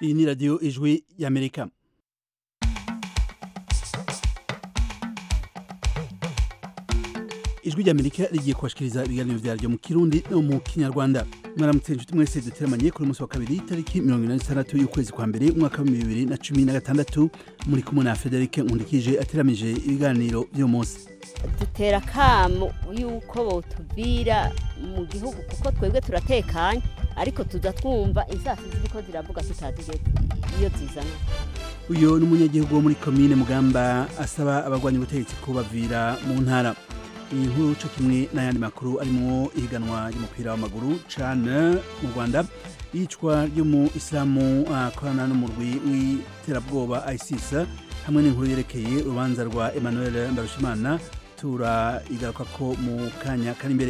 iyi ni radiyo ijwi y'amerika ijwi ry'amerika rigiye kubashikiriza ibiganiro vyaryo mu kirundi no mu kinyarwanda mwaramutse inshuti mwese duteramanye kuri umunsi wa kabiri tariki mirongo ine n'itandatu y'ukwezi kwa mbere umwaka w'ibihumbi bibiri na cumi na gatandatu muri kumwe na federike nkundikije ateramije ibiganiro vy'uyu munsi dutera kamo yuko botuvira mu gihugu kuko twebwe turatekanye ariko tuza twumva insasi ziriko ziravuga tutazi iyo zizana uyu ni umunyagihugu wo muri komine mugamba asaba abagwanya ubutegetsi kubavira mu ntara iyi nkuru co kimwe n'ayandi makuru arimwo ihiganwa ry'umupira w'amaguru cane mu rwanda iyicwa ry'umu isilamu akorana n'umurwi w'iterabwoba isis hamwe n'inkuru yerekeye urubanza rwa emmanuel mbarushimana tura igaruka ko mu kanya kari imbere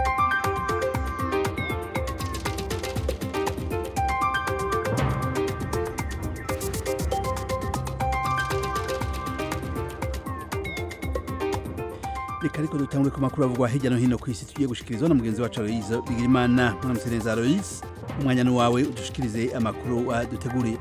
reka ariko dutangure ku makuru avugwa hirya no hino ku isi tugiye gushikirizwa na mugenzi wacu aloise bigirimana mwaramutse neza aloise umwanya ni wawe udushikirize amakuru waduteguriye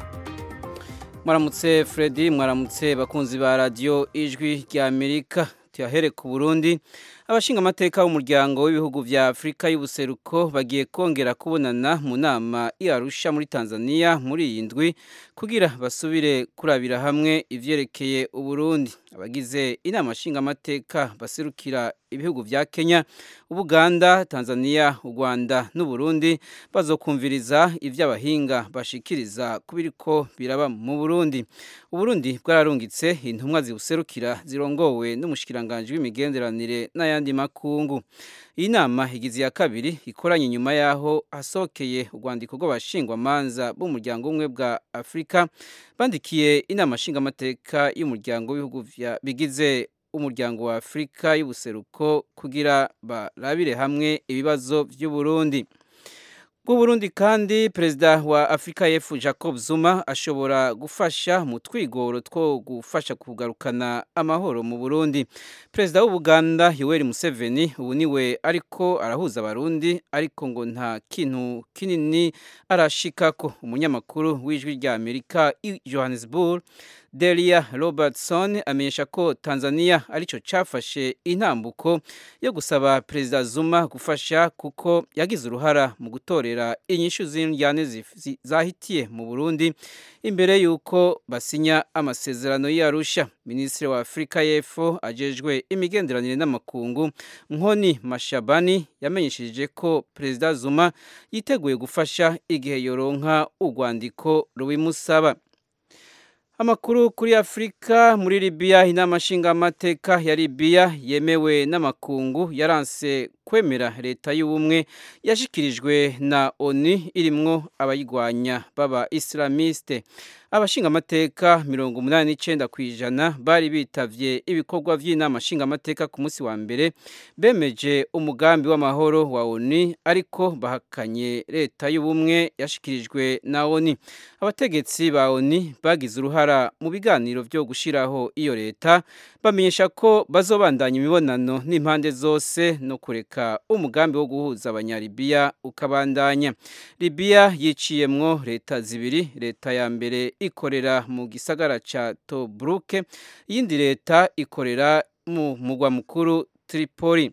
mwaramutse Freddy mwaramutse bakunzi ba radio ijwi rya Amerika tuyahere ku Burundi abashinga amateka b'umuryango w'ibihugu vya Afrika y'ubuseruko bagiye kongera kubonana mu nama Arusha muri Tanzania muri iyi ndwi kugira basubire kurabira hamwe ivyerekeye Uburundi abagize inama nshinga amateka baserukira ibihugu vya Kenya Ubuganda Tanzania u Rwanda n'u Burundi bazokumviriza ivy'abahinga bashikiriza kubiriko biraba mu Burundi Uburundi bwararungitse intumwa zibuserukira zirongowe n'umushikiranganje w'imigenderanire n'ayandi makungu iyi nama igize ya kabiri ikoranye nyuma yaho hasokeye urwandiko rw'abashingwamanza b'umuryango umwe bwa Afrika bandikiye inama nshingamateka y'umuryango w'ibihugu bigize umuryango wa Afrika y'ubuseruko kugira barabire hamwe ibibazo by'u Burundi Burundi kandi perezida wa Afrika y'Epfo Jacob Zuma ashobora gufasha mu twigoro two gufasha kugarukana amahoro mu Burundi perezida w'Ubuganda Yoweri Museveni ubu niwe ariko arahuza abarundi ariko ngo nta kintu kinini arashikako umunyamakuru w'ijwi rya Amerika i Johannesburg Delia Robertson amenyesha ko Tanzania arico cafashe intambuko yo gusaba perezida Zuma gufasha kuko yagize uruhara mu gutorera inyishu z'indyane zahitiye mu Burundi imbere yuko basinya amasezerano y'Arusha Ministre wa Afrika y'Epfo ajejwe imigenderanire n'amakungu Nkoni Mashabani yamenyesheje ko perezida Zuma yiteguye gufasha igihe yoronka urwandiko rubimusaba Amakuru kuri Afrika muri Libya inama nshingamateka ya Libya yemewe n'amakungu yaranse kwemera leta y'ubumwe yashikirijwe na ONU irimwo abayigwanya baba Islamiste abashingamateka mirongo umunani n'icenda kw'ijana bari bitavye ibikorwa vy'inama nshingamateka ku munsi wa mbere bemeje umugambi w'amahoro wa ONU ariko bahakanye leta y'ubumwe yashikirijwe na ONU abategetsi ba ONU bagize uruhara mu biganiro vyo gushiraho iyo leta bamenyesha ko bazobandanya imibonano n'impande zose no kureka umugambi wo guhuza abanyalibiya ukabandanya Libya yiciyemwo leta zibiri leta ya mbere ikorera mu gisagara ca Tobruk iyindi leta ikorera mu mugwa mukuru Tripoli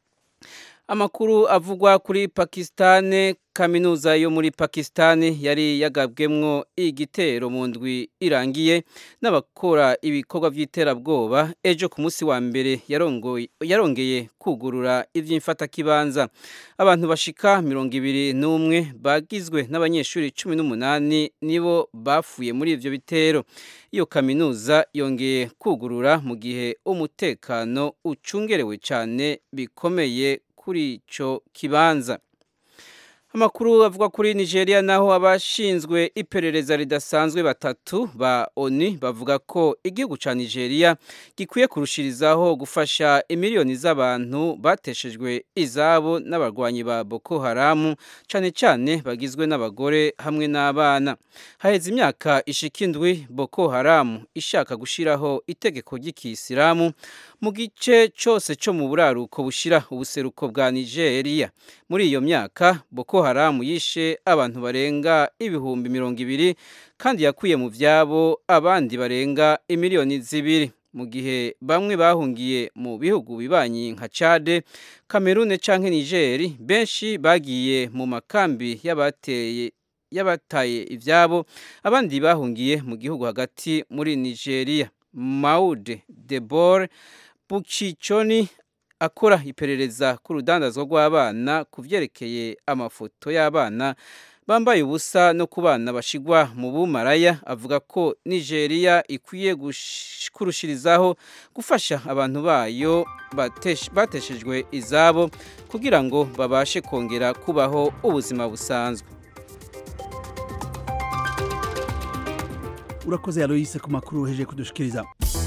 Amakuru avugwa kuri Pakistane kaminuza yo muri Pakistani yari yagabwemwo igitero mu ndwi irangiye n'abakora ibikorwa vy'iterabwoba ejo ku munsi wa mbere yarongeye kugurura ivy'imfata kibanza abantu bashika mirongo ibiri n'umwe bagizwe n'abanyeshuri cumi n'umunani nibo bafuye muri ivyo bitero iyo kaminuza yongeye kugurura mu gihe umutekano ucungerewe cane bikomeye kuri ico kibanza Amakuru avuga kuri Nigeria naho abashinzwe iperereza ridasanzwe batatu ba ONU bavuga ko igihugu ca Nigeria gikwiye kurushirizaho gufasha imiliyoni z'abantu bateshejwe izabo n'abarwanyi ba Boko Haram cane cane bagizwe n'abagore hamwe n'abana. Haheze imyaka ishika indwi Boko Haram ishaka gushiraho itegeko ry'ikisilamu mu gice cose co mu buraruko bushira ubuseruko bwa Nigeria. muri iyo myaka boko haramu yishe abantu barenga ibihumbi mirongo ibiri kandi yakuye mu vyabo abandi barenga imiliyoni zibiri mu gihe bamwe bahungiye mu bihugu bibanyi nka Chad, Cameroon canke Niger benshi bagiye mu makambi y'abateye y'abataye ivyabo abandi bahungiye mu gihugu hagati muri Nigeria Maude Debor Bukichoni akora iperereza ku rudandazwa rw'abana ku vyerekeye amafoto y'abana bambaye ubusa no ku bana bashigwa mu bumaraya avuga ko Nigeria ikwiye kurushirizaho gufasha abantu bayo bateshejwe izabo kugira ngo babashe kongera kubaho ubuzima busanzwe urakoze Aloise ku makuru uheje kudushikiriza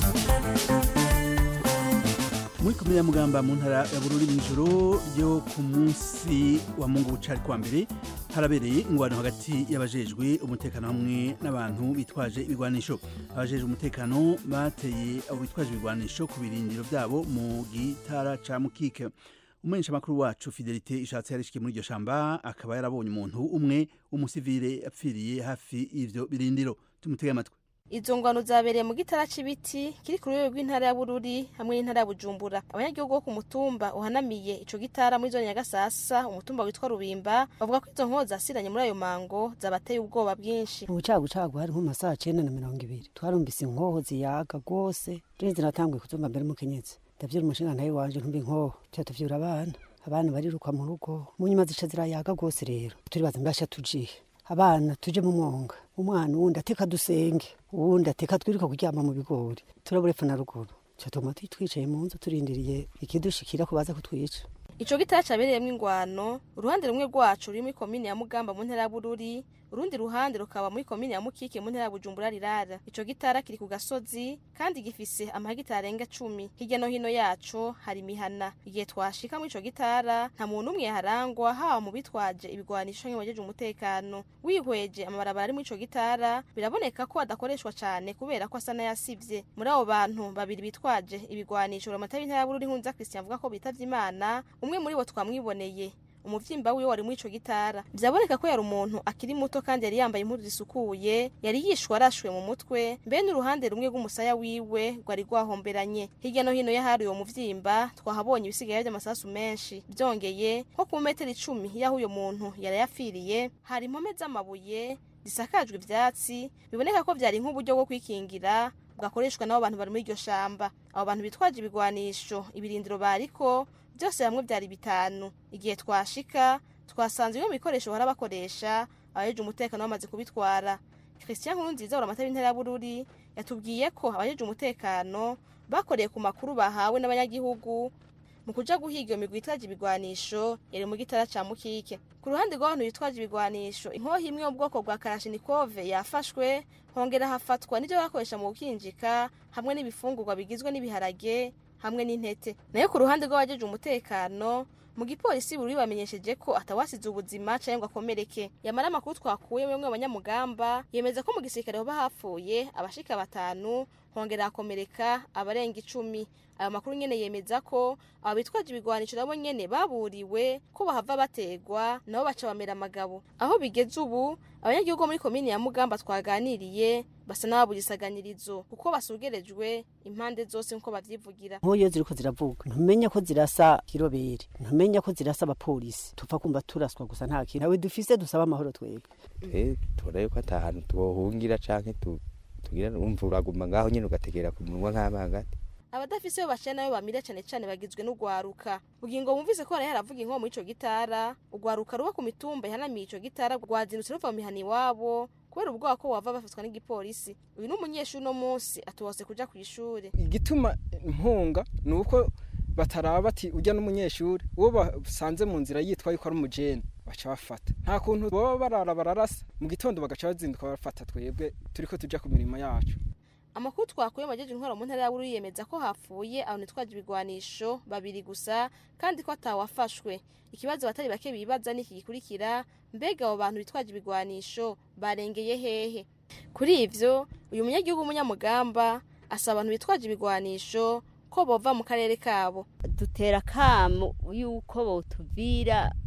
muri komine ya mugamba mu ntara ya bururi mw'ijoro ryo ku munsi wa mungu bucari kwa mbere harabereye ingwano hagati y'abajejwe umutekano hamwe n'abantu bitwaje ibigwanisho abajejwe umutekano bateye abo bitwaje ibigwanisho ku birindiro byabo mu gitara ca mukike umumenyesha makuru wacu fidelite ishatse yarishikiye muri iryo shamba akaba yarabonye umuntu umwe w'umusivile apfiriye hafi y'ivyo birindiro tumutege amatwi izo ngwano zabereye mu gitara c'ibiti kiri ku rwego rw'intara ya bururi hamwe n'intara ya bujumbura abanyagihugu bo ku mutumba uhanamiye ico gitara muri zone ya gasasa umutumba witwa rubimba bavuga ko izo nkozi zasiranye muri ayo mango zabateye ubwoba bwinshi ubucagucagu hari nko mu masaha cenda na mirongo ibiri twarumvise inkoho ziyaga rwose rero ziratanguye kuzumva mbere mukenyezi ndavyura umushinga ntawe wanje ntumba inkoho tuca tuvyura abana abana bariruka mu rugo mu nyuma zica zirayaga rwose rero turibaza mbasha tujihe abana tuje mu mwonga umwana uwundi ateka dusenge uwundi ateka twiruka kuryama mu bigori turabura epfo na ruguru catuma twicaye mu nzu turindiriye ikidushikira ko baza kutwica ico gitara cabereyemwo ingwano uruhande rumwe rwacu ruri muri komine ya mugamba mu ntara ya bururi urundi ruhande rukaba muri komine ya mukike mu ntara ya bujumbura rirara ico gitara kiri ku gasozi kandi gifise amahegitari arenga cumi hirya no hino yaco hari imihana igihe twashika muri ico gitara nta muntu umwe yaharangwa haba mu bitwaje ibigwanisho canke bajeje umutekano wihweje amabarabara ari muri ico gitara biraboneka ko adakoreshwa cane kubera ko asa n'ayasivye muri abo bantu babiri bitwaje ibigwanisho uramata w'intara ya bururi nkunza christian avuga ko bitavye imana umwe muri bo twamwiboneye umuvyimba wiwe wari muri ico gitara vyaboneka ko yari umuntu akiri muto kandi yari yambaye impuzu zisukuye yari yishwe arashwe mu mutwe mbe n'uruhande rumwe rw'umusaya wiwe rwari rwahomberanye hirya no hino y'ahari uwo muvyimba twahabonye ibisigaye vy'amasasu menshi vyongeye nko ku metero icumi y'aho uyo muntu yari yafiriye hari impome z'amabuye zisakajwe ivyatsi biboneka ko vyari nk'uburyo bwo kwikingira bwakoreshwa n'abo bantu bari muri iryo shamba abo bantu bitwaje ibigwanisho ibirindiro bariko byose hamwe byari bitanu igihe twashika twasanze bimwe mu bikoresho bahora bakoresha abajeje umutekano bamaze kubitwara christian nkurunziza uramata w'intara ya bururi yatubwiye ko abajeje umutekano bakoreye ku makuru bahawe n'abanyagihugu mu kuja guhiga iyo migwi itwaje ibigwanisho yari mu gitara ca mukike ku ruhande rw'abantu bitwaje ibigwanisho inkoho imwe yo mu bwoko bwa karashinikove yafashwe hongera hafatwa n'ivyo bakoresha mu gukinjika hamwe n'ibifungurwa bigizwe n'ibiharage hamwe n'intete nayo ku ruhande rw'abajeje umutekano mu gipolisi buri bamenyesheje ko atawasize ubuzima canke ngo akomereke yamara amakuru twakuye bamwe abanyamugamba yemeza ko mu gisirikare hoba hapfuye abashika batanu hongera hakomereka abarenga icumi ayo makuru nyene yemeza ko abo bitwaje ibigwanisho nabo nyene baburiwe ko bahava bategwa nabo baca bamera amagabo aho bigeze ubu abanyagihugu bo muri komini ya mugamba twaganiriye basa n'ababugisaganirizo kuko basugerejwe impande zose nkuko bavyivugira nk'uyo ziriko ziravuga ntumenya ko zirasa kirobere ntumenya ko zirasa abapolisi tupfa kumva turaswa gusa nta kintu nawe dufise dusaba amahoro twebwe twe tubona yuko ata hantu tubohungira canke tu- tugira umva uraguma ngaho nyene ugategera ku munwa nk'amangati abadafise yo bacana nayo bamira cane cane bagizwe n'ugwaruka bugingo bumvise ko haraye haravuga inkomo muri ico gitara ugwaruka ruba ku mitumba ihanamiye ico gitara rwazindutse ruva mu mihana iwabo kubera ubwoba ko bava bafatwa n'igipolisi uyu ni umunyeshuri uno munsi atubose kuja kw'ishure igituma mpunga ni uko bataraba bati ujya n'umunyeshuri uwo basanze mu nzira yitwa yuko ari umujene baca bafata nta kuntu baba barara bararasa mu gitondo bagaca bazinduka bafata twebwe turiko tuja ku mirimo yacu amakuru twakuye majeje intwaro mu ntara ya bururi yemeza ko hapfuye abantu bitwaje ibigwanisho babiri gusa kandi ko atawafashwe ikibazo batari bake bibaza niki gikurikira mbega abo bantu bitwaje ibigwanisho barengeye hehe kuri ivyo uyu munyagihugu w'umunyamugamba asaba abantu bitwaje ibigwanisho ko bova mu karere kabo dutera kamo yuko botuvira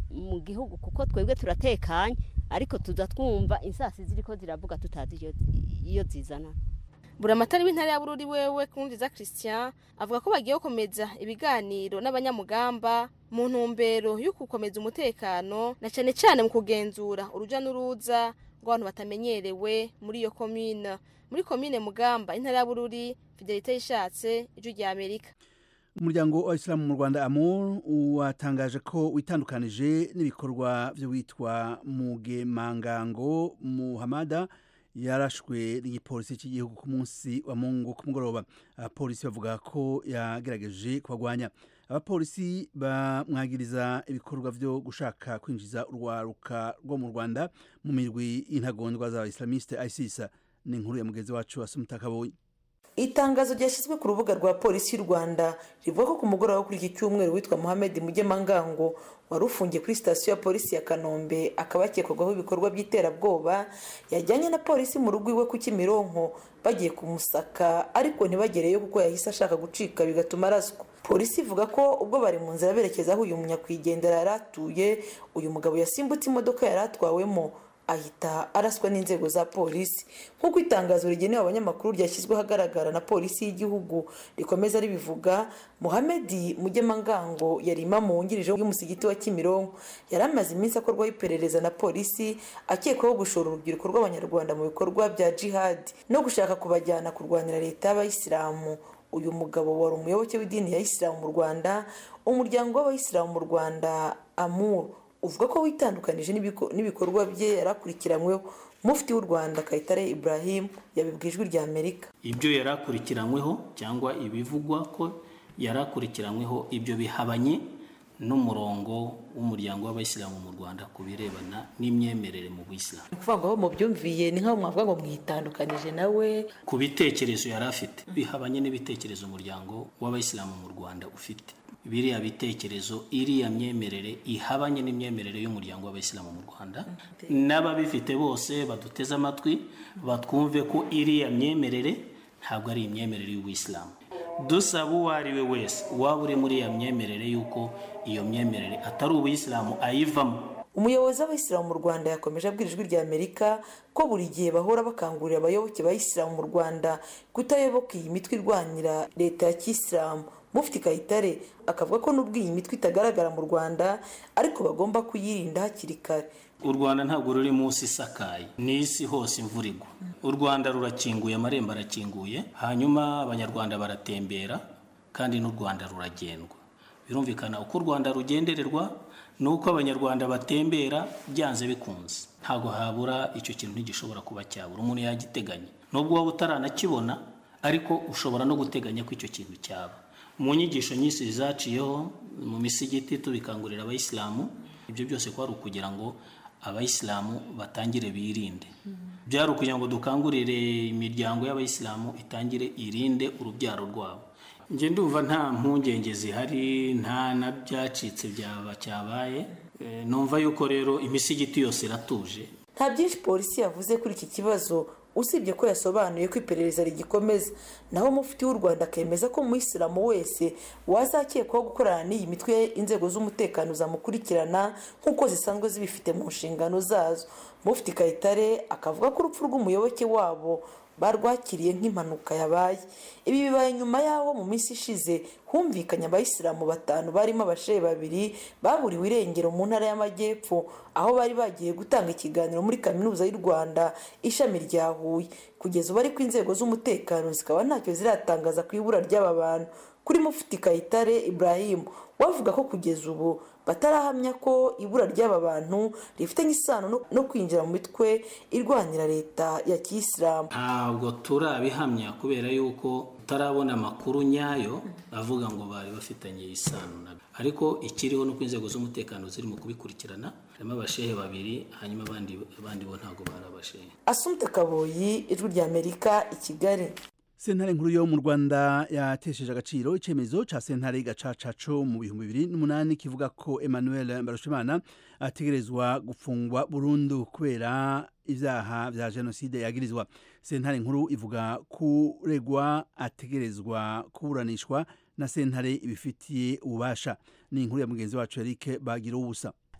mu gihugu kuko twebwe turatekanye ariko tuza twumva insasi ziriko ziravuga tutazi iyo- iyo zizana buramatari w'intara ya bururi wewe kundiza christian avuga ko bagiye gukomeza ibiganiro n'abanyamugamba mu ntumbero yo gukomeza umutekano na cyane cyane mu kugenzura uruja n'uruza rw'abantu batamenyerewe muri iyo komine muri komine mugamba intara ya bururi fidelite yishatse ijwi rya amerika umuryango wa isilamu mu rwanda amur watangaje ko witandukanije n'ibikorwa by'uwitwa mugemangango muhamada yarashwe n'igipolisi cy'igihugu ku munsi wa mungu ku mugoroba abapolisi bavuga ko yagerageje kubagwanya abapolisi bamwagiriza ibikorwa byo gushaka kwinjiza urwaruka rwo mu rwanda mu mirwi y'intagondwa z'abaislamiste isis ni inkuru ya mugenzi wacu asumutakabonye itangazo ryashyizwe ku rubuga rwa polisi y'u rwanda rivuga ko ku mugoroba wo kuri iki cyumweru witwa muhammed mugemangango wari ufungiye kuri sitasiyo ya polisi ya kanombe akaba yakekwagaho ibikorwa by'iterabwoba yajyanye na polisi mu rugo iwe ku kimironko bagiye kumusaka ariko ntibagereyo kuko yahise ashaka gucika bigatuma araswa polisi ivuga ko ubwo bari mu nzira berekeza aho uyu munyakwigendera yari atuye uyu mugabo yasimbutse imodoka yari atwawemo ahita araswa n'inzego za polisi nk'uko itangazo rigenewe abanyamakuru ryashyizwe ahagaragara na polisi y'igihugu rikomeza ribivuga muhamedi mugemangango yari imamu wungirije y'umusigiti wa kimironko yari amaze iminsi akorwaho iperereza na polisi akekwaho gushora urubyiruko rw'abanyarwanda mu bikorwa bya jihadi no gushaka kubajyana kurwanira leta y'abayisilamu uyu mugabo wari umuyoboke w'idini ya isilamu mu rwanda umuryango w'abayisilamu mu rwanda amur uvuga ko witandukanije n'ibiko- n'ibikorwa bye yari akurikiranyweho mufti w'u rwanda kayitare ibrahim yabibwiye ijwi rya amerika ibyo yari akurikiranyweho cyangwa ibivugwa ko yari akurikiranyweho ibyo bihabanye n'umurongo w'umuryango w'abayisilamu mu rwanda ku birebana n'imyemerere mu buyisilamu ni ukuvuga ngo aho mubyumviye ni nk'aho mwavuga ngo mwitandukanije nawe ku bitekerezo yari afite bihabanye n'ibitekerezo umuryango w'abayisilamu mu rwanda ufite biriya bitekerezo iriya myemerere ihabanye n'imyemerere y'umuryango w'abayisilamu mu rwanda n'ababifite bose baduteze amatwi batwumve ko iriya myemerere ntabwo ari imyemerere y'ubuyisilamu dusaba uwo ari we wese waba uri muri iya myemerere y'uko iyo myemerere atari ubuyisilamu ayivamo umuyobozi w'abayisilamu mu rwanda yakomeje abwira ijwi rya amerika ko buri gihe bahora bakangurira abayoboke ba isilamu mu rwanda kutayoboka iyi mitwe irwanira leta ya kisilamu mufti kayitare akavuga ko n'ubwo iyi mitwe itagaragara mu rwanda ariko bagomba kuyirinda hakiri kare u rwanda ntabwo ruri munsi isakaye ni isi hose imvura igwa u rwanda rurakinguye amarembo arakinguye hanyuma abanyarwanda baratembera kandi n'u rwanda ruragendwa birumvikana uko u rwanda rugendererwa ni uko abanyarwanda batembera byanze bikunze ntabwo habura icyo kintu ntigishobora kuba cyabura umuntu yagiteganya nubwo waba utaranakibona ariko ushobora no guteganya ko icyo kintu cyaba mu nyigisho nyinshi zaciyeho mu misigiti tubikangurira abayisilamu ibyo byose ko ari ukugira ngo abayisilamu batangire birinde byari ukugira ngo dukangurire imiryango y'abayisilamu itangire irinde urubyaro rwabo njye ndumva nta mpungenge zihari nta na byacitse byaba cyabaye Eh, numva yuko rero imisigiti yose iratuje nta byinshi polisi yavuze kuri iki kibazo usibye ko yasobanuye ko iperereza rigikomeza naho mufti w'u rwanda akemeza ko umuyisilamu wese wazakekwaho gukorana n'iyi mitwe inzego z'umutekano zamukurikirana nk'uko zisanzwe zibifite mu nshingano zazo mufti kayitare akavuga ko urupfu rw'umuyoboke wabo barwakiriye nk'impanuka yabaye ibi bibaye nyuma y'aho mu minsi ishize humvikanye abayisilamu batanu barimo abashehe babiri baburiwe irengero mu ntara y'amajyepfo aho bari bagiye gutanga ikiganiro muri kaminuza y'u rwanda ishami rya huye kugeza ubu ariko inzego z'umutekano zikaba ntacyo ziratangaza ku ibura ry'aba bantu kuri mufti kayitare ibrahim wavuga ko kugeza ubu batarahamya ko ibura ry'aba bantu rifitanye isano no- no kwinjira mu mitwe irwanira leta ya kiyisilamu ntabwo turabihamya kubera yuko tutarabona amakuru nyayo avuga ngo bari bafitanye isano nabyo ariko ikiriho ni uko inzego z'umutekano ziri mu kubikurikirana harimo abashehe babiri hanyuma abandi abandi bo ntabwo bari abashehe asumte kaboyi ijwi rya amerika i kigali sentare nkuru yo mu rwanda yatesheje agaciro icyemezo cya sentare gacaca co mu bihumbi bibiri n'umunani kivuga ko emmanuel mbarushimana ategerezwa gufungwa burundu kubera ibyaha bya jenoside yagirizwa sentare nkuru ivuga kuregwa ategerezwa kuburanishwa na sentare ibifitiye ububasha ni inkuru ya mugenzi wacu eric bagira ubusa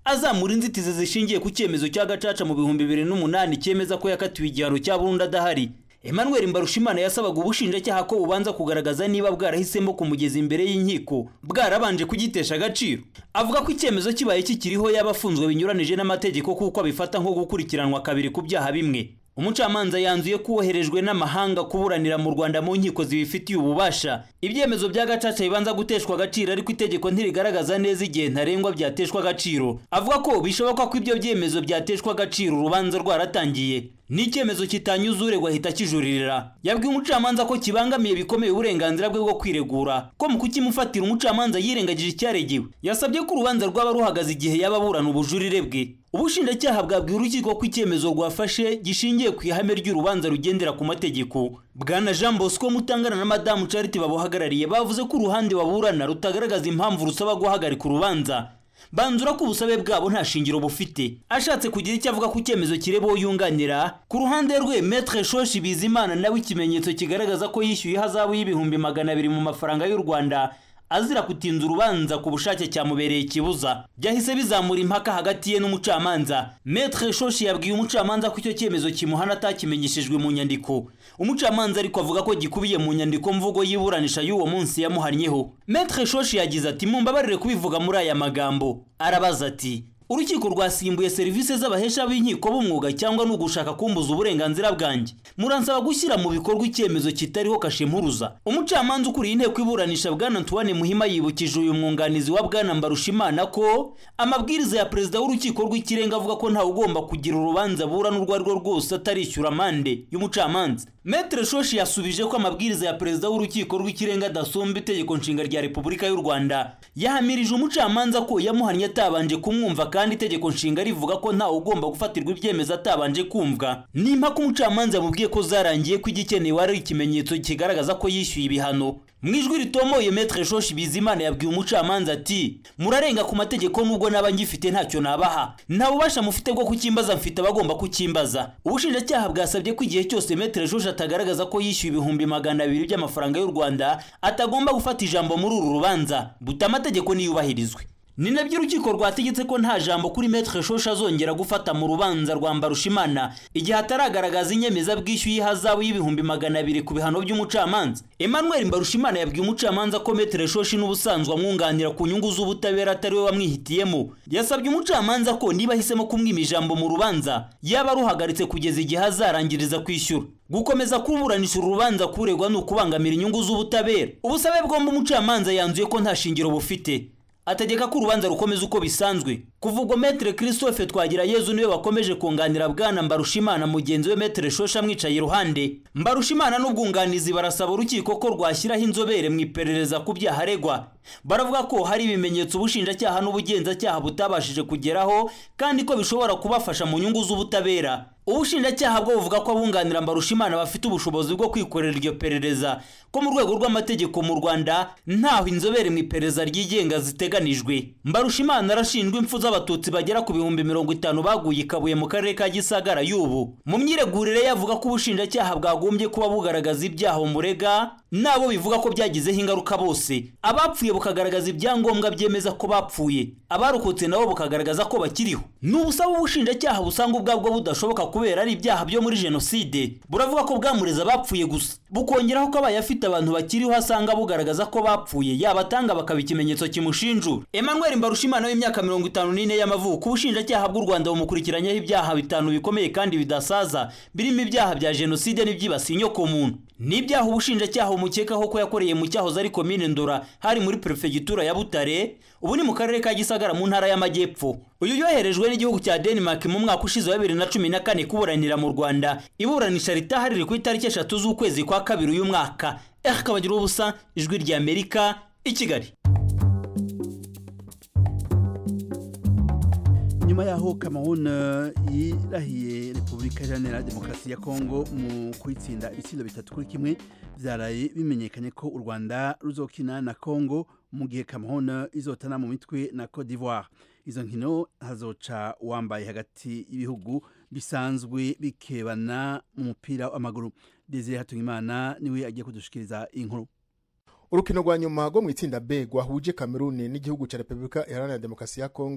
azamura inzitizi zishingiye ku cyemezo cya gacaca mu bihumbi bibiri n'umunani cyemeza ko yakatiwe igihano cya burundu adahari emmanuel mbarushimana yasabaga ubushinjacyaha ko bubanza kugaragaza niba bwarahisemo kumugeza imbere y'inkiko bwarabanje kugitesha agaciro avuga ko icyemezo kibaye kikiriho yaba afunzwe binyuranije n'amategeko kuko abifata nko gukurikiranwa kabiri ku byaha bimwe umucamanza yanzuye ko uwoherejwe n'amahanga kuburanira mu rwanda mu nkiko zibifitiye ububasha ibyemezo bya gacaca bibanza guteshwa agaciro ariko itegeko ntirigaragaza neza igihe ntarengwa byateshwa agaciro avuga ko bishoboka ko ibyo byemezo byateshwa agaciro urubanza rwaratangiye n'icyemezo kitanyuze uregwa ahita kijuririra yabwiye umucamanza ko kibangamiye bikomeye uburenganzira bwe bwo kwiregura ko mu kukimufatira umucamanza yirengagije icyaregewe yasabye ko urubanza rwaba ruhagaze igihe yaba aburana ubujurire bwe ubushinjacyaha bwabwiye urukiko ko icyemezo rwafashe gishingiye ku ihame ry'urubanza rugendera ku mategeko bwana jean bosco mutangana na madamu charity babuhagarariye bavuze ko uruhande baburana rutagaragaza impamvu rusaba guhagarika urubanza banzura ko ubusabe bwabo nta shingiro bufite ashatse kugira icyo avuga ku cyemezo kireba uwo yunganira ku ruhande rwe metre shoshi bizimana nawe ikimenyetso kigaragaza ko yishyuye ihazabu y'ibihumbi magana abiri mu mafaranga y'u rwanda azira kutinza urubanza ku bushake cyamubereye ikibuza byahise bizamura impaka hagati ye n'umucamanza metre shoshi yabwiye umucamanza ko icyo cyemezo kimuhana atakimenyeshejwe mu nyandiko umucamanza ariko avuga ko gikubiye mu nyandiko mvugo y'iburanisha y'uwo munsi yamuhannyeho metre shoshi yagize ati mumbabarire kubivuga muri aya magambo arabaza ati urukiko rwasimbuye serivisi z'abahesha b'inkiko b'umwuga cyangwa ni ugushaka kumbuza uburenganzira bwanjye muransaba gushyira mu bikorwa icyemezo kitariho kashe mpuruza umucamanza ukuriye inteko iburanisha bwana antoine muhima yibukije uyu mwunganizi wa bwana mbarushimana ko amabwiriza ya perezida w'urukiko rw'ikirenga avuga ko ntawe ugomba kugira urubanza burana urwo ari rwo rwose atarishyura amande y'umucamanza metre shoshi yasubije ko amabwiriza ya perezida w'urukiko rw'ikirenga adasumba itegeko nshinga rya repubulika y'u rwanda yahamirije umucamanza ko yamuhannye atabanje kumwumva kandi itegeko nshinga rivuga ko ntawe ugomba gufatirwa ibyemezo atabanje kumvwa nimpaka umucamanza yamubwiye ko zarangiye ko igikenewe ari ikimenyetso kigaragaza ko yishyuye ibihano mu ijwi ritomoye metre shoshi bizimana yabwiye umucamanza ati murarenga ku mategeko nubwo naba ngifite ntacyo nabaha nta bubasha mufite bwo kukimbaza mfite abagomba kukimbaza ubushinjacyaha bwasabye ko igihe cyose metre shoshi atagaragaza ko yishyuye ibihumbi magana abiri by'amafaranga y'u rwanda atagomba gufata ijambo muri uru rubanza buta amategeko niyubahirizwe ni nabyo urukiko rwategetse ko nta jambo kuri metre shosha azongera gufata mu rubanza rwa mbarushimana igihe ataragaragaza inyemezabwishyu y'ihazabu y'ibihumbi magana abiri ku bihano by'umucamanza emmanuel mbarushimana yabwiye umucamanza ko metre shoshi n'ubusanzwe amwunganira ku nyungu z'ubutabera atari we wamwihitiyemo yasabye umucamanza ko niba ahisemo kumwima ijambo mu rubanza yaba aruhagaritse kugeza igihe azarangiriza kwishyura gukomeza kuburanisha urubanza kuregwa ni ukubangamira inyungu z'ubutabera ubusabe bwombi umucamanza yanzuye ko nta shingiro bufite ategeka ko urubanza rukomeza uko bisanzwe kuva ubwo metere christophe twagira yezu niwe wakomeje kunganira bwana mbarushimana mugenzi we metere shosha amwicaye iruhande mbarushimana n'ubwunganizi barasaba urukiko ko rwashyiraho inzobere mu iperereza ku byaha aregwa baravuga ko hari ibimenyetso ubushinjacyaha n'ubugenzacyaha butabashije kugeraho kandi ko bishobora kubafasha mu nyungu z'ubutabera ubushinjacyaha bwo buvuga ko abunganira mbarushimana bafite ubushobozi bwo kwikorera iryo perereza ko mu rwego rw'amategeko mu rwanda ntaho inzobere mu iperereza ryigenga ziteganijwe mbarushimana arashinjwa impfu z'abatutsi bagera ku bihumbi mirongo itanu baguye ikabuye mu karere ka gisagara y'ubu mu myiregurire ye avuga ko ubushinjacyaha bwagombye kuba bugaragaza ibyaha bumurega nabo bivuga ko byagizeho ingaruka bose abapfuye bukagaragaza ibyangombwa byemeza ko bapfuye abarokotse nabo bukagaragaza ko bakiriho ni ubusaba ubushinjacyaha busanga ubwabwo budashoboka kubera ari ibyaha byo muri jenoside buravuga ko bwamureza abapfuye gusa bukongeraho ko abaye afite abantu bakiriho asanga bugaragaza ko bapfuye yabatanga bakaba ikimenyetso kimushinjura emmanuel mbarushimana w'imyaka mirongo itanu n'ine y'amavuko ubushinjacyaha bw'u rwanda bumukurikiranyeho ibyaha bitanu bikomeye kandi bidasaza birimo ibyaha bya jenoside n'ibyibasiye inyokomuntu n'ibyaha ubushinjacyaha bumukekaho ko yakoreye mu cyahoze ari komine ndora hari muri perefegitura ya butare ubu ni mu karere ka gisagara mu ntara y'amajyepfo uyu yoherejwe n'igihugu cya denmark mu mwaka ushize wa bibiri na cumi na kane kuburanira mu rwanda iburanisha ritahari riri ku itariki eshatu z'ukwezi kwa kabiri uyu mwaka eka kabagira ubusa ijwi ry'amerika i kigali nyuma yaho Cameroon yirahiye Repubulika Iharanira Demokarasi ya Kongo mu kwitsinda ibitsindo bitatu kuri kimwe byaraye bimenyekanye ko u Rwanda ruzokina na Kongo mu gihe Cameroon izotana mu mitwe na Cote d'Ivoire izo nkino hazoca wambaye hagati y'ibihugu bisanzwe bikebana mu mupira w'amaguru Desire Hatungimana niwe agiye kudushikiriza inkuru urukino rwa nyuma rwo mu itsinda B rwahuje Cameroon n'igihugu cya Repubulika Iharanira Demokarasi ya Kongo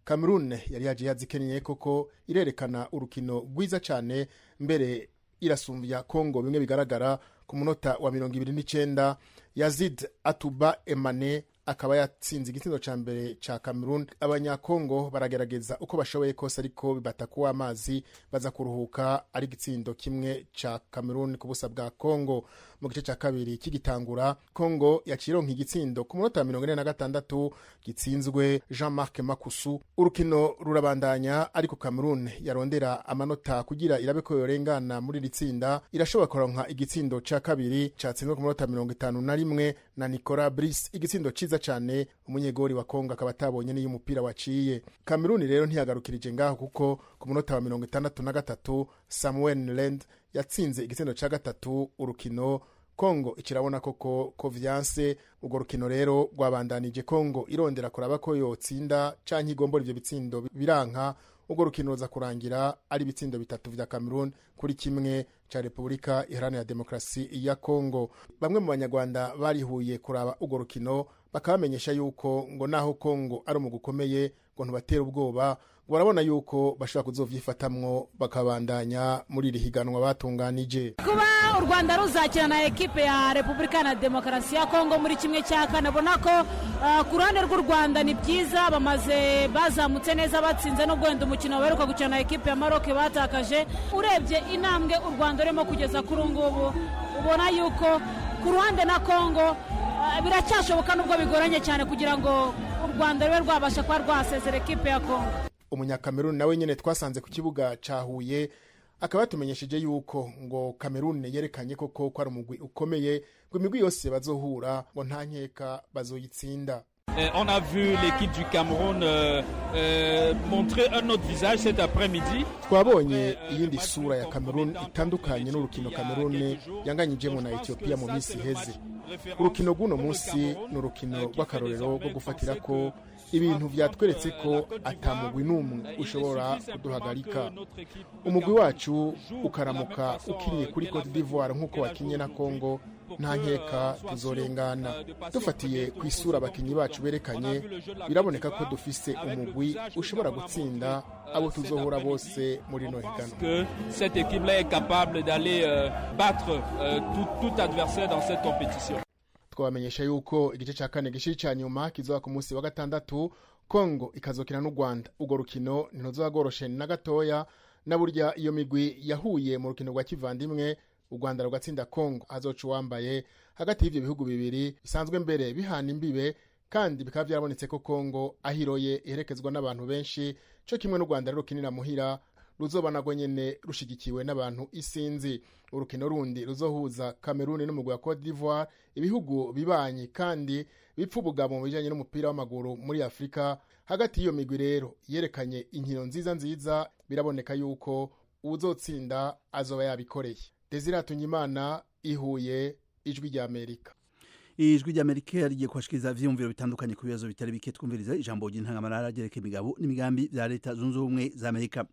cameroon yari yaje yazikenyeye koko irerekana urukino rwiza cyane mbere irasumbya congo bimwe bigaragara ku munota wa mirongo ibiri n'icyenda yazid atuba emane akaba yatsinze igitsina cya mbere cya cameroon abanyakongo baragerageza uko bashoboye kose ariko bibatakuwa amazi baza kuruhuka ari igitsindo kimwe cya cameroon ku busa bwa congo mu gice cya kabiri kigitangura congo yacironka igitsindo ku munota wa mirongo ine na gatandatu gitsinzwe jean marc makusu urukino rurabandanya ariko cameroon yarondera amanota kugira irabe ko yorengana muri iri tsinda irashobora kuronka igitsindo cya kabiri cyatsinzwe ku munota mirongo itanu na rimwe na nicola brice igitsindo cyiza cyane umunyegori wa kongo akaba atabonye n'iyo umupira waciye cameroon rero ntiyagarukirije ngaho kuko ku munota wa mirongo itandatu na gatatu samuel land yatsinze igitsindo cya gatatu urukino kongo ikirabona koko ko vyanse urwo rukino rero rwabandanije kongo irondera kuraba ko yotsinda canke igombora ivyo bitsindo biranka urwo rukino ruza kurangira ari ibitsindo bitatu vya cameroon kuri kimwe ca repubulika iharanira demokarasi ya kongo bamwe mu banyarwanda barihuye kuraba urwo rukino bakabamenyesha yuko ngo naho kongo ari umugwi ukomeye ngo ntubatera ubwoba ngo barabona yuko bashobora kuzovyifatamwo bakabandanya muri iri higanwa batunganije kuba u rwanda ruzakina na ekipe ya repubulika na demokarasi ya kongo muri kimwe cya kane abona ko uh, ku ruhande rw'u rwanda ni byiza bamaze bazamutse neza batsinze n'ubwo wenda umukino baheruka gukina na ekipe ya maroke batakaje urebye intambwe u rwanda rurimo kugeza kuri ubu ngubu ubona yuko ku ruhande na kongo uh, biracyashoboka nubwo bigoranye cyane kugira ngo u rwanda rube rwabasha kuba rwasezera ekipe ya kongo umunyakameruni nawe nyine twasanze ku kibuga cya huye akaba yatumenyesheje yuko ngo kameruni yerekanye koko ko ari umugwi ukomeye ngo imigwi yose bazohura ngo nta nkeka bazoyitsinda Euh, on a vu l'équipe du Cameroun euh, euh, montrer un autre visage cet après-midi. twabonye iyindi sura ya kameruni itandukanye n'urukino kameruni yanganyijemo na etiyopiya mu minsi iheze urukino rw'uno munsi ni urukino rw'akarorero rwo gufatira ko ibintu byatweretse ko atamugwi n'umwe ushobora kuduhagarika umugwi wacu ukaramuka ukiniye kuri cote d'ivoire nk'uko wakinye na congo nta nkeka tuzorengana dufatiye ku isura abakinnyi bacu berekanye biraboneka ko dufise umugwi ushobora gutsinda abo tuzohura bose muri no higanwa Que cette équipe-là est capable d'aller euh, battre euh, tout, tout adversaire dans cette compétition. twabamenyesha yuko igice cya kane gishiri cya nyuma kizoba ku munsi wa gatandatu kongo ikazokina n'u rwanda urwo rukino ntiruzoba rworoshe na gatoya na burya iyo migwi yahuye mu rukino rwa kivandimwe u rwanda rugatsinda kongo hazoca uwambaye hagati y'ibyo bihugu bibiri bisanzwe mbere bihana imbibe kandi bikaba byarabonetse ko kongo ahiroye iherekezwa n'abantu benshi cyo kimwe n'u rwanda rero rukinira muhira ruzoba nagwo nyene rushigikiwe n'abantu isinzi urukino rundi ruzohuza kameruni n'umugwi wa cote d'ivoire ibihugu bibanyi kandi bipfa ubugabo mu bijanye n'umupira w'amaguru muri afurika hagati y'iyo migwi rero yerekanye inkino nziza nziza biraboneka yuko uwuzotsinda azoba yabikoreye desire tunyimana ihuye ijwi rya amerika ijwi ry'amerika rigiye kubashikiriza ivyiyumviro bitandukanye ku bibazo bitari bike twumviriza ijambo ry'intangamarara ryerekeye imigabo n'imigambi vya leta zunze ubumwe za amerika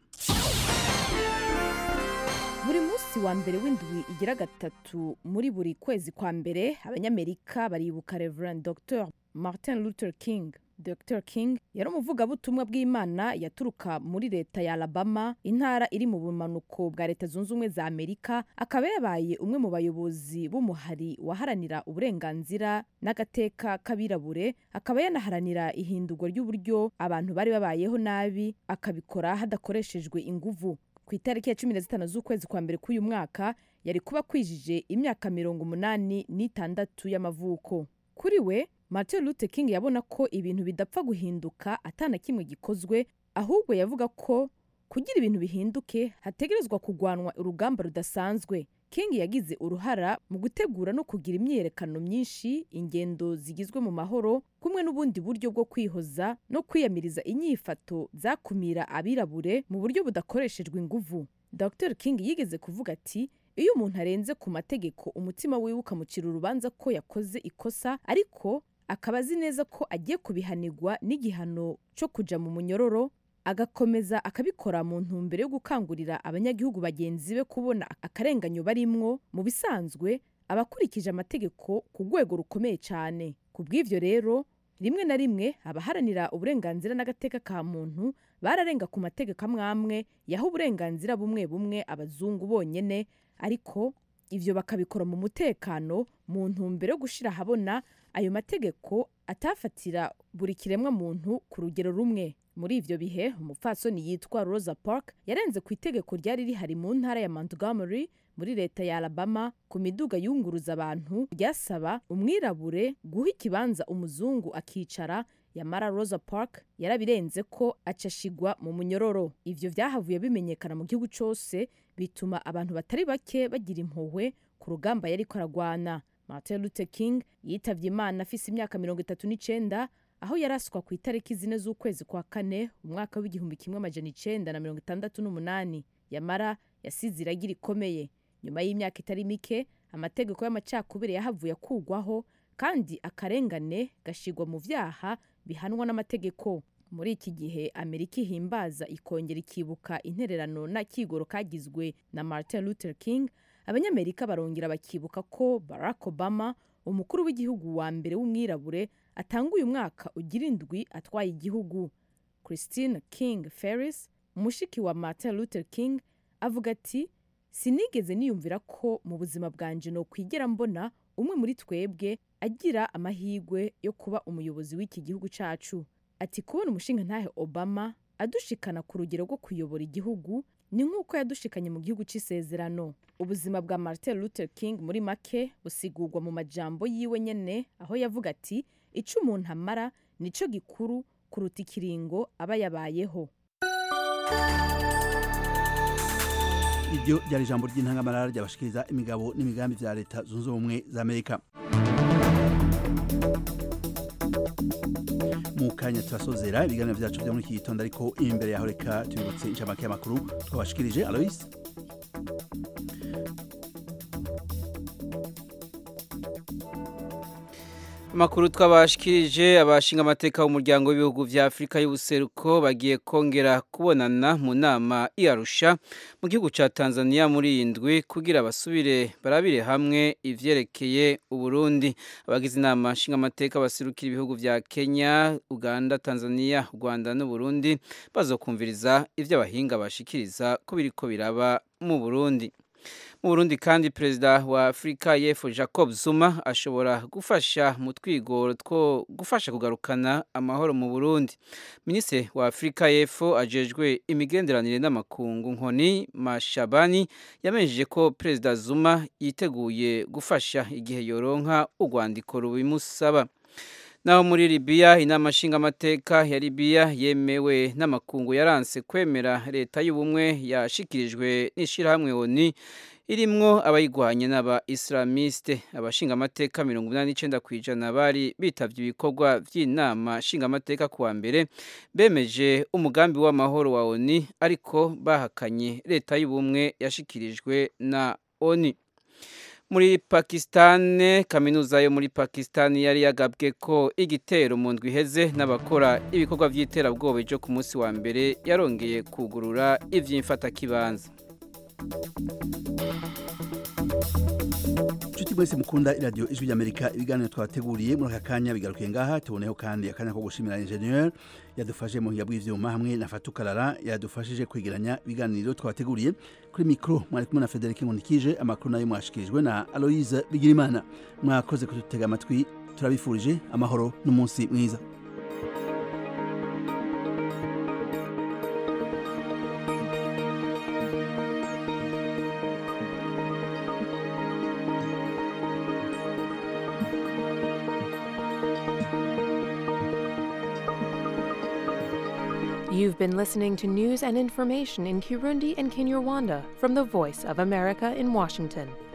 buri munsi wa mbere w'indwi igira gatatu muri buri kwezi kwa mbere abanyamerika baribuka reverend dr martin luther king dr king yari umuvugabutumwa bw'imana yaturuka muri leta ya alabama intara iri mu bumanuko bwa leta zunze ubumwe za amerika akaba yabaye umwe mu bayobozi b'umuhari waharanira uburenganzira n'agateka k'abirabure akaba yanaharanira ihindurwa ry'uburyo abantu bari babayeho nabi akabikora hadakoreshejwe inguvu ku itariki ya cumi na zitanu z'ukwezi kwa mbere k'uyu mwaka yari kuba kwijije imyaka mirongo umunani n'itandatu y'amavuko kuri we martin luther king yabona ko ibintu bidapfa guhinduka atana kimwe gikozwe ahubwo yavuga ko kugira ibintu bihinduke hategerezwa kugwanwa urugamba rudasanzwe king yagize uruhara mu gutegura no kugira imyiyerekano myinshi ingendo zigizwe mu mahoro kumwe n'ubundi buryo bwo kwihoza no kwiyamiriza inyifato zakumira abirabure mu buryo budakoreshejwe inguvu dr king yigeze kuvuga ati iyo umuntu arenze ku mategeko umutima wiwe ukamucira urubanza ko yakoze ikosa ariko akaba azi neza ko agiye kubihanirwa n'igihano cyo kuja mu munyororo agakomeza akabikora mu ntumbero yo gukangurira abanyagihugu bagenzi be kubona akarenganyo barimwo mu bisanzwe abakurikije amategeko ku rwego rukomeye cyane ku bw'ivyo rero rimwe na rimwe abaharanira uburenganzira n'agateka ka muntu bararenga ku mategeko amwe amwe yaha uburenganzira bumwe bumwe abazungu bonyene ariko ivyo bakabikora mu mutekano mu ntumbero yo gushira ahabona ayo mategeko atafatira buri kiremwa muntu ku rugero rumwe muri ivyo bihe umupfasoni yitwa rosa park yarenze ku itegeko ryari rihari mu ntara ya montgomery muri leta ya alabama ku miduga yunguruza abantu ryasaba umwirabure guha ikibanza umuzungu akicara yamara rosa park yarabirenze ko acashigwa mu munyororo ivyo vyahavuye bimenyekana mu gihugu cose bituma abantu batari bake bagira impuhwe ku rugamba yariko aragwana martin luther king yitavye imana afise imyaka mirongo itatu n'icenda aho yaraswa ku itariki zine z'ukwezi kwa kane umwaka w'igihumbi kimwe amajana icenda na mirongo itandatu n'umunani yamara yasize iragi rikomeye nyuma y'imyaka itari mike amategeko y'amacakubiri yahavuye akugwaho kandi akarengane gashigwa mu vyaha bihanwa n'amategeko muri iki gihe amerika ihimbaza ikongera ikibuka intererano n'akigoro kagizwe na martin luther king abanyamerika barongera bakibuka ko barack obama umukuru w'igihugu wa mbere w'umwirabure atanguye umwaka ugira indwi atwaye igihugu christine king ferris umushiki wa martin luther king avuga ati sinigeze niyumvira ko mu buzima bwanje no kwigera mbona umwe muri twebwe agira amahirwe yo kuba umuyobozi w'iki gihugu cacu ati kubona umushinga ntahe obama adushikana ku rugero rwo kuyobora igihugu ni nk'uko yadushikanye mu gihugu c'isezerano ubuzima bwa martin luther king muri make busigurwa mu majambo yiwe nyene aho yavuga ati ico umuntu amara nico gikuru kuruta ikiringo aba yabayeho iryo ryari ijambo ry'intangamarara ryabashikiriza imigabo n'imigambi vya leta zunze ubumwe za amerika mu kanya turasozera ibiganiro vyacu vyo muri iki gitondo ariko imbere yaho reka tubibutse incamake y'amakuru twabashikirije alois amakuru twabashikirije abashinga amateka b'umuryango w'ibihugu vya afurika y'ubuseruko bagiye kongera kubonana mu nama iyarusha mu gihugu ca tanzania muri iyi ndwi kugira basubire barabire hamwe ivyerekeye uburundi abagize inama nshinga amateka baserukira ibihugu vya kenya uganda tanzania rwanda n'uburundi bazokumviriza ivyo abahinga bashikiriza ko biriko biraba mu burundi mu burundi kandi perezida wa afurika y'epfo jacob zuma ashobora gufasha mu twigoro two gufasha kugarukana amahoro mu burundi minisitiri wa afurika y'epfo ajejwe imigenderanire n'amakungu nkoni mashabani yamenyesheje ko perezida zuma yiteguye gufasha igihe yoronka urwandiko rubimusaba naho muri Libya inama nshingamateka ya Libya yemewe n'amakungu yaranse kwemera leta y'ubumwe yashikirijwe n'ishirahamwe ONU irimwo abayigwanye n'aba islamiste abashingamateka mirongo inani n'icenda kw'ijana bari bitavye ibikorwa vy'inama nshingamateka kuwa mbere bemeje umugambi w'amahoro wa ONU ariko bahakanye leta y'ubumwe yashikirijwe na ONU muri pakisitani kaminuza yo muri pakisitani yari yagabwe ko igitero mu ndwi iheze n'abakora ibikorwa by'iterabwoba byo ku munsi wa mbere yarongeye kugurura iby'imfatakibanza inshuti mwese mukunda iradiyo ijwi ry'amerika ibiganiro twabateguriye muri aka kanya bigarukiye ngaha tuboneho kandi akanya ko gushimira injeniyeri yadufashe mu buhinga bw'ivyuma hamwe na fatukarara yadufashije kwegeranya ibiganiro twabateguriye kuri mikoro mwari kumwe na federike nkundikije amakuru nayo mwashikirijwe na aloise bigirimana mwakoze kudutega amatwi turabifurije amahoro n'umunsi mwiza You've been listening to news and information in Kirundi and Kinyarwanda from the Voice of America in Washington.